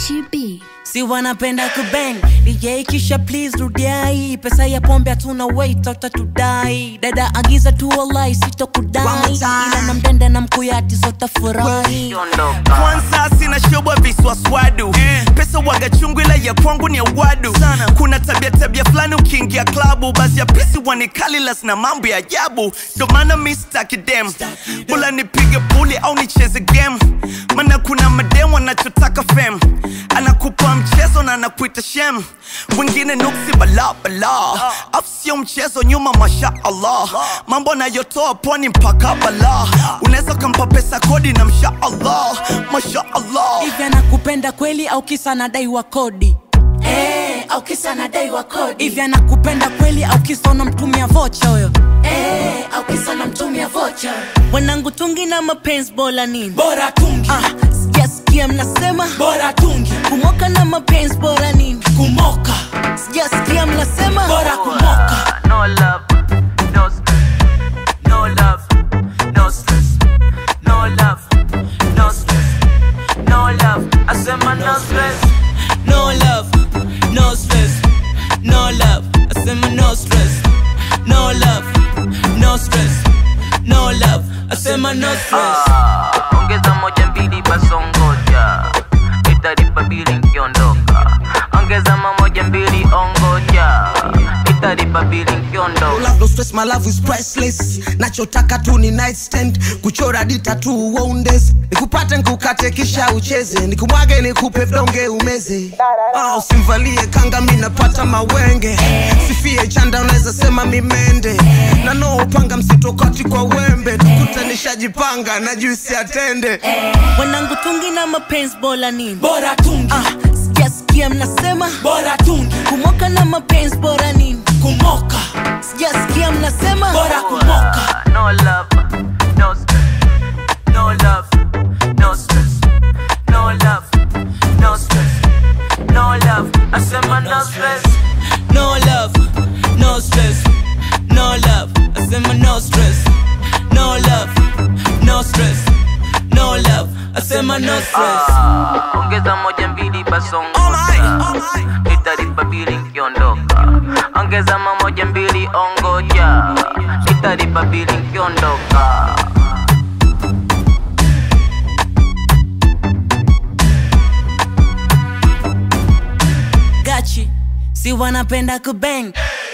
Gachi B. si wanapenda kubang DJ kisha please rudiai pesa ya pombe hatuna wait utatudai dada agiza tu wallahi One more sitokudai time. ila na mdende na mkuyati zotafurahi kwanza sina shobwa viswaswadu pesa waga chungu ila ya kwangu ni ya wadu kuna tabia tabia fulani ukiingia klabu basi ya pisi wanikalilas na mambo ya ajabu ndo maana mi staki dem bula nipige puli au nicheze game mana kuna madem wanachotaka fem anakupa mchezo na anakuita shem wengine nuksi bala bala afu sio mchezo nyuma masha allah mambo anayotoa pwani mpaka bala unaweza ukampa pesa kodi na msha allah masha allah hivi anakupenda kweli au kisa anadaiwa kodi Eh, au kisa anadaiwa kodi hivi anakupenda kweli au kisa unamtumia vocha huyo Eh, au kisa unamtumia vocha wanangu tungi na mapenzi bora nini bora tungi ah, sijasikia mnasema bora tungi kumoka na mapenzi bora nini kumoka sijasikia mnasema bora kumoka No love, no stress. No love, no stress. No love, no stress. No love, I said my no stress. no love no stress no love asema no stress no love no stress no love asema no stress Ah, ongeza moja mbili basongoja italipa bili nkiondoka ongeza mamoja mbili ongoja italipa bili nkiondoka Love no stress, my love is priceless nachotaka tu ni nightstand kuchora dita tu uondes nikupate nkukate kisha ucheze nikumwage nikupe vidonge umeze ah, usimvalie kanga mi napata mawenge sifie chanda unaweza sema mimende na no upanga msitokati kwa wembe tukute nishajipanga na juisi atende wanangu tungi na mapenzi bora nini bora tungi ah, sijasikia mnasema bora tungi kumoka na mapenzi bora nini kumoka sijasikia mnasema bora kumoka No love, no stress. No love, no stress. No love, no stress. No love, I said my no stress. no love no stress no love asema no stress no love no stress no love asema no stress Ah, ongeza moja mbili basongoja italipa bili nkiondoka ongeza mamoja mbili ongoja italipa bili nkiondoka gachi si wanapenda kubang